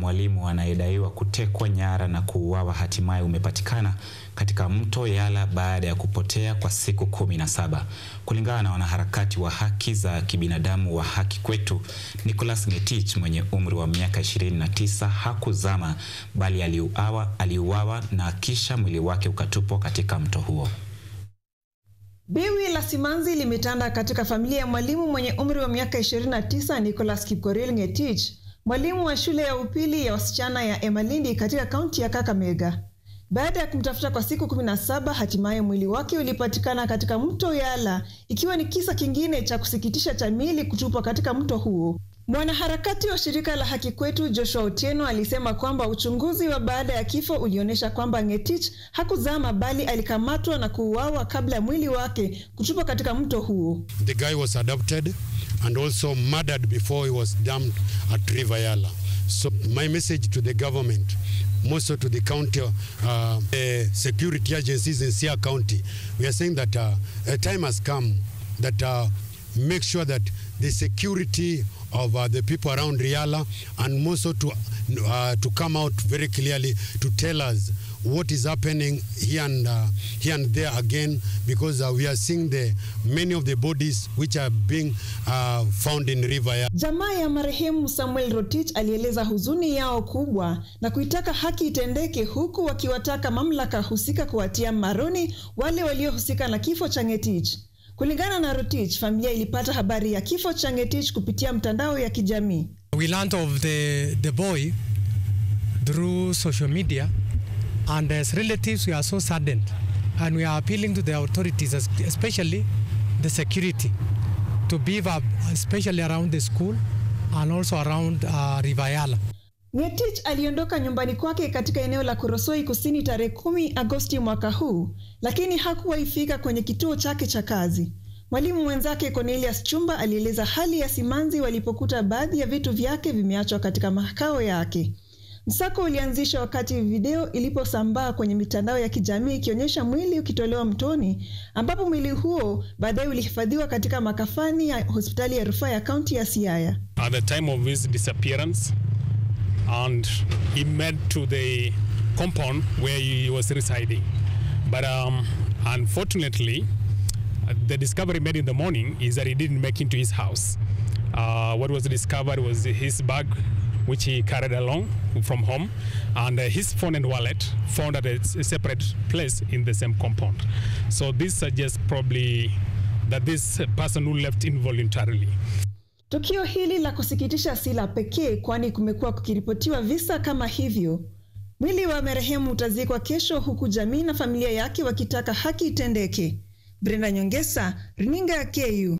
Mwalimu anayedaiwa kutekwa nyara na kuuawa hatimaye umepatikana katika mto Yala baada ya kupotea kwa siku kumi na saba. Kulingana na wanaharakati wa haki za kibinadamu wa Haki Kwetu, Nicholas Ngetich mwenye umri wa miaka 29 hakuzama bali aliuawa, aliuawa na kisha mwili wake ukatupwa katika mto huo. Biwi la simanzi limetanda katika familia ya mwalimu mwenye umri wa miaka 29 Nicholas Kipkorir Ngetich, mwalimu wa shule ya upili ya wasichana ya Emalindi katika kaunti ya Kakamega. Baada ya kumtafuta kwa siku 17, hatimaye mwili wake ulipatikana katika mto Yala, ikiwa ni kisa kingine cha kusikitisha cha miili kutupwa katika mto huo. Mwanaharakati wa shirika la Haki Kwetu Joshua Otieno alisema kwamba uchunguzi wa baada ya kifo ulionyesha kwamba Ngetich hakuzama bali alikamatwa na kuuawa kabla ya mwili wake kutupwa katika mto huo. The guy was adopted and also murdered before he was dumped at River Yala. So my message to the government, more so to the county, uh, the security agencies in Sia County, we are saying that uh, a time has come that uh, make sure that the security of uh, the people around Riala and more so to, uh, to come out very clearly to tell us what is happening here and, uh, here and there again because uh, we are seeing the many of the bodies which are being uh, found in river Yala. Jamaa ya marehemu Samuel Rotich alieleza huzuni yao kubwa na kuitaka haki itendeke, huku wakiwataka mamlaka husika kuwatia maroni wale waliohusika na kifo cha Ngetich. Kulingana na Rotich, familia ilipata habari ya kifo cha Ngetich kupitia mtandao ya kijamii. We learned of the, the boy through social media and as relatives we are so saddened and we are appealing to the authorities especially the security to beef up especially around the school and also around uh, River Yala. Ngetich aliondoka nyumbani kwake katika eneo la Korosoi Kusini tarehe kumi Agosti mwaka huu, lakini hakuwaifika kwenye kituo chake cha kazi. Mwalimu mwenzake Cornelius Chumba alieleza hali ya simanzi walipokuta baadhi ya vitu vyake vimeachwa katika makao yake. Msako ulianzishwa wakati video iliposambaa kwenye mitandao ya kijamii ikionyesha mwili ukitolewa mtoni, ambapo mwili huo baadaye ulihifadhiwa katika makafani ya hospitali ya rufaa ya kaunti ya Siaya. At the time of his disappearance and he made to the compound where he was residing. But um, unfortunately, the discovery made in the morning is that he didn't make into his house. Uh, what was discovered was his bag which he carried along from home, and uh, his phone and wallet found at a, a separate place in the same compound. So this suggests probably that this person who left involuntarily. Tukio hili la kusikitisha si la pekee, kwani kumekuwa kukiripotiwa visa kama hivyo. Mwili wa marehemu utazikwa kesho, huku jamii na familia yake wakitaka haki itendeke. Brenda Nyongesa, runinga ya KU.